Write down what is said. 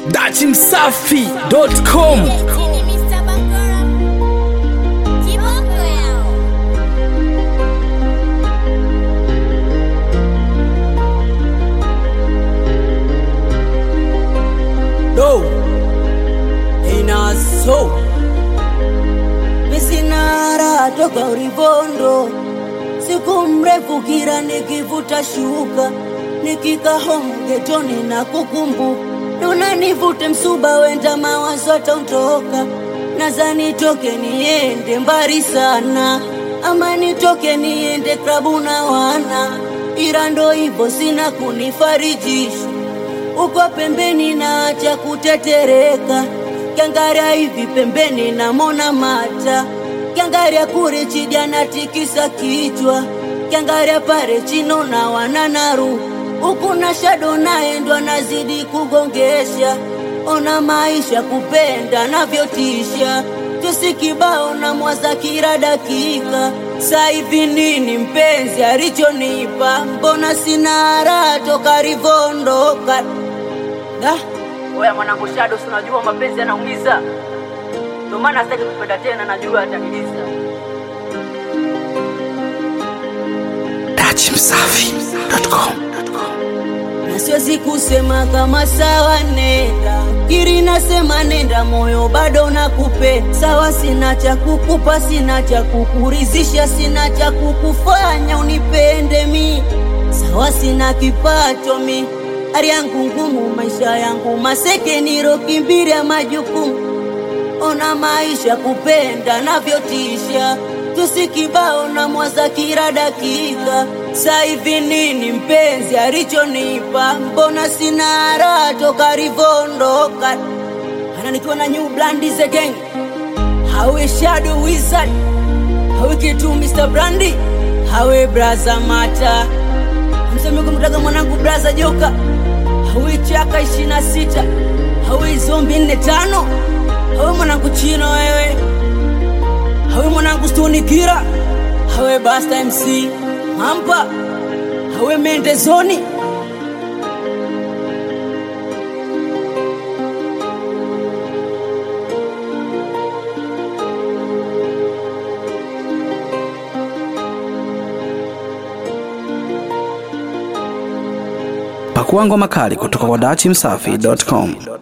dachimsafi.com do inaso misinara toka urivondo siku mrefu kira nikivuta shuka nikika home getoni na kukumbu nuna nivute msuba wenda mawazo ataondoka naza nitoke niende mbali sana ama nitoke niende klabu na wana ila ndo hivyo sina kunifarijisha uko pembeni na cha kutetereka kiangaria hivi pembeni namona mata kiangaria kure chija na tikisa kichwa kiangaria pare chino na wananaru huku na shado naendwa nazidi kugongesha ona maisha kupenda navyotisha tusikibao na mwaza kila dakika saivi nini mpenzi alichonipa mbona sina raha toka rivondoka da oya mwanangu shado sinajua mapenzi yanaumiza ndio maana sitaki kupenda tena najua ataniliza dachimsafi.com na siwezi kusema kama sawa nenda kiri nasema nenda moyo bado nakupenda sawa sina cha kukupa sina cha kukurizisha sina cha kukufanya unipende mi sawa sina kipato mi hali yangu ngumu maisha yangu maseke nirokimbiria majukumu ona maisha kupenda navyotisha tusikibao na mwaza kila dakika saivi nini mpenzi alichonipa mbona sina raha toka rivondoka ana nikiwa na new blandies again hawe shadow wizard hawe kitu mr brandi hawe braza mata mseme kumtaga mwanangu braza joka hawe chaka ishina sita hawe zombi nne tano hawe mwanangu chino wewe hawe mwanangu stoni kira hawe basta mc mampa hawe mendezoni pakua ngoma kali kutoka kwa dachimsafi.com